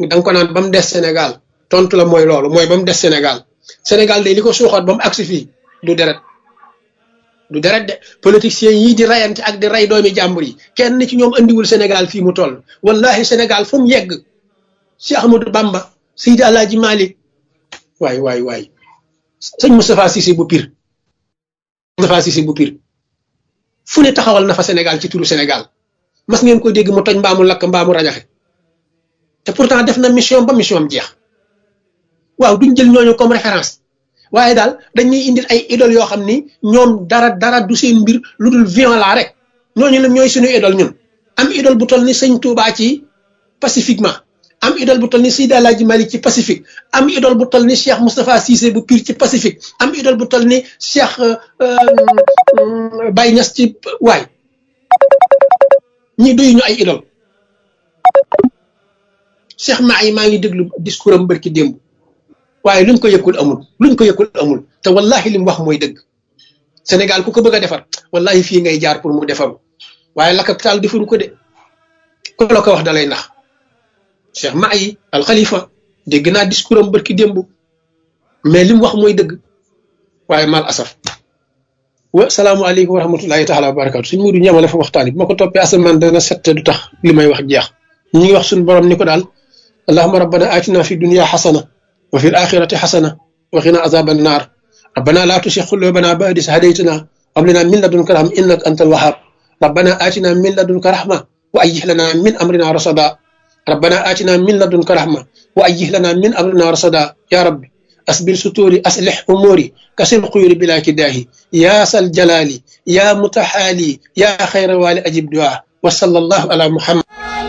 da nga ko naan ba mu des Sénégal tontu la mooy loolu mooy ba mu des Sénégal Sénégal de li ko suuxoot ba mu agsi fii du deret du deret de politiciens yii di rayante ak di ray doomi jàmbur yi kenn ci ñoom andiwul Sénégal fii mu toll wallahi Sénégal fu mu yegg si Ahmadou Bamba Seydi Alaaji Malick waay waay waay sëñ Moustapha Cissé bu pir Moustapha Cissé bu pir fu ne taxawal na fa Sénégal ci turu Sénégal mas ngeen ko dégg mu toj mbaamu lakk mbaamu rajaxe te pourtant def na mission ba mission am jeex waaw duñ jël ñooñu comme référence waaye daal dañuy indil ay idole yoo xam ni ñoom dara dara du seen mbir lu dul violent rek ñooñu la ñooy suñu idole ñun am idole bu toll ni sëñ Touba ci pacifiquement am idole bu toll ni Seydi Alaaji Malik ci pacifique am idole bu toll ni Cheikh Moustapha Cissé bu Pire ci pacifique am idole bu toll ni Cheikh Baye Niass ci waay ñi doyu ñu ay idole Cheikh maa yi maa ngi déglu discours am bërki démb waaye luñ ko yëkkul amul luñ ko yëkkul amul te wallahi li mu wax mooy dëgg Sénégal ku ko bëgg a defar wallahi fii ngay jaar pour mu defaru waaye la capital defaru ko de ku la ko wax dalay nax Cheikh maa yi al Khalifa dégg naa discours am bërki démb mais li mu wax mooy dëgg waaye mal asaf wa salaamualeykum wa rahmatullahi taala wa barakatu suñ mudu ñamale fa waxtaan bi ma ko toppee asamaan dana sette du tax li may wax jeex ñu ngi wax suñu borom ni ko daal allahuma rabbana atina fi dunia xasana wa fi alaxirati xasana wa qina azaba annar rabbana la tusi qulubana ba'da is hadaytana hab lana min ladunka rahma innaka antal wahhab rabbana atina min ladunka rahma wa ayyih lana min amrina rasada rabbana atina min ladunka rahma wa ayyih lana min amrina rasada ya rabbi أسبل ستوري أصلح أموري كسر قيوري بلا كداهي يا سل جلالي يا متحالي يا خير والي أجب دعاء وصلى الله على محمد